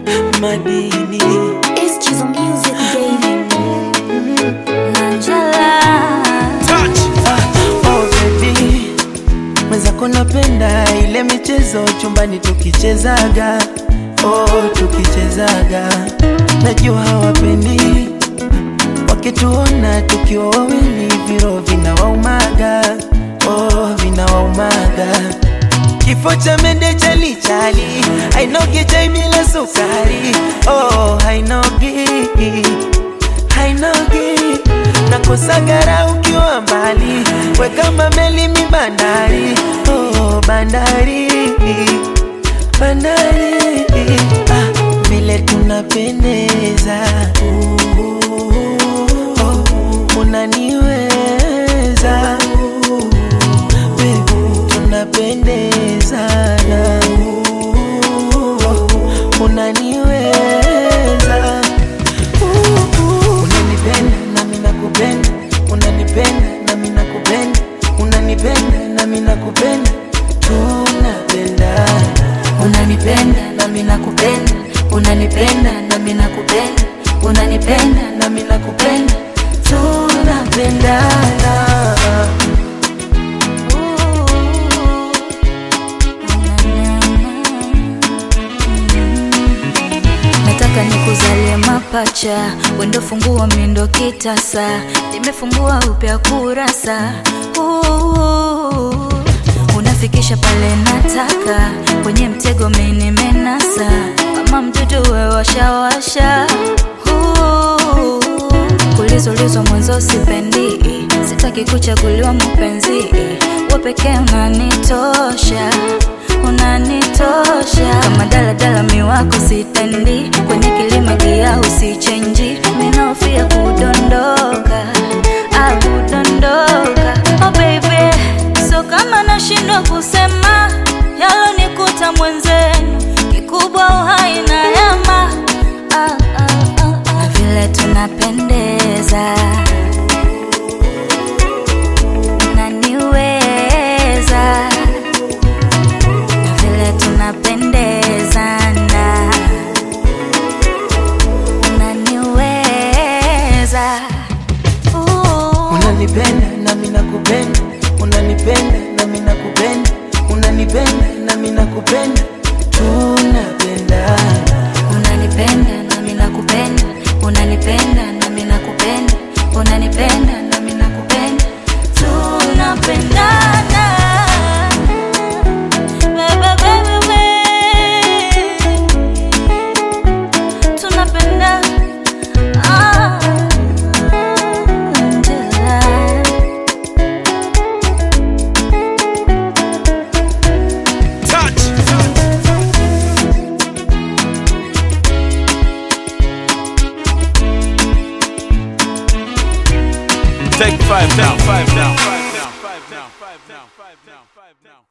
madini It's Chizo Music, baby. Angela. oh baby mwenzako napenda ile michezo chumbani tukichezaga oh tukichezaga najua hawapendi wakituona tukiwa wawili viro vinawaumaga oh vinawaumaga kifo cha mende chalichali hainogi chai bila sukari oh hainogi hainogi nakosagara ukiwa mbali weka mameli mi bandari oh, bandari bandari ah, vile tunapendeza oh, unaniweza Baby, tunapendezana oh, unaniweza unanipenda nami nakupenda unanipenda nami nakupenda unanipenda nami nakupenda tunapendana Unanipenda nami nakupenda, unanipenda nami nakupenda, unanipenda nami nakupenda, tunapendana Nataka nikuzalie mapacha, wendo fungua mindo kitasa, nimefungua upya kurasa Ooh, unafikisha pale nataka, kwenye mtego mimi nimenasa, kama mdudu we washawasha Ooh, kulizulizwa mwanzo sipendi, sitaki kuchaguliwa mpenzi, we pekee unanitosha unanitosha kama daladala miwako sitendi kwenye kilima gia usichenji minaofia kudondoka au kudondoka oh baby so kama nashindwa kusema yalonikuta mwenzenu kikubwa uhai na yama ah, ah, ah, ah. na vile tunapendeza unaniweza na vile tunapendezana unaniweza Ooh. unanipenda nami nakupenda unanipenda nami nakupenda unanipenda nami nakupenda tunapendana unanipenda nami nakupenda unanipenda nami nakupenda unanipenda nami nakupenda tunapendana Baby, baby, baby. tunapendana Ah, Angela. Take five now, five now, five now, five now, five now, five now, five now.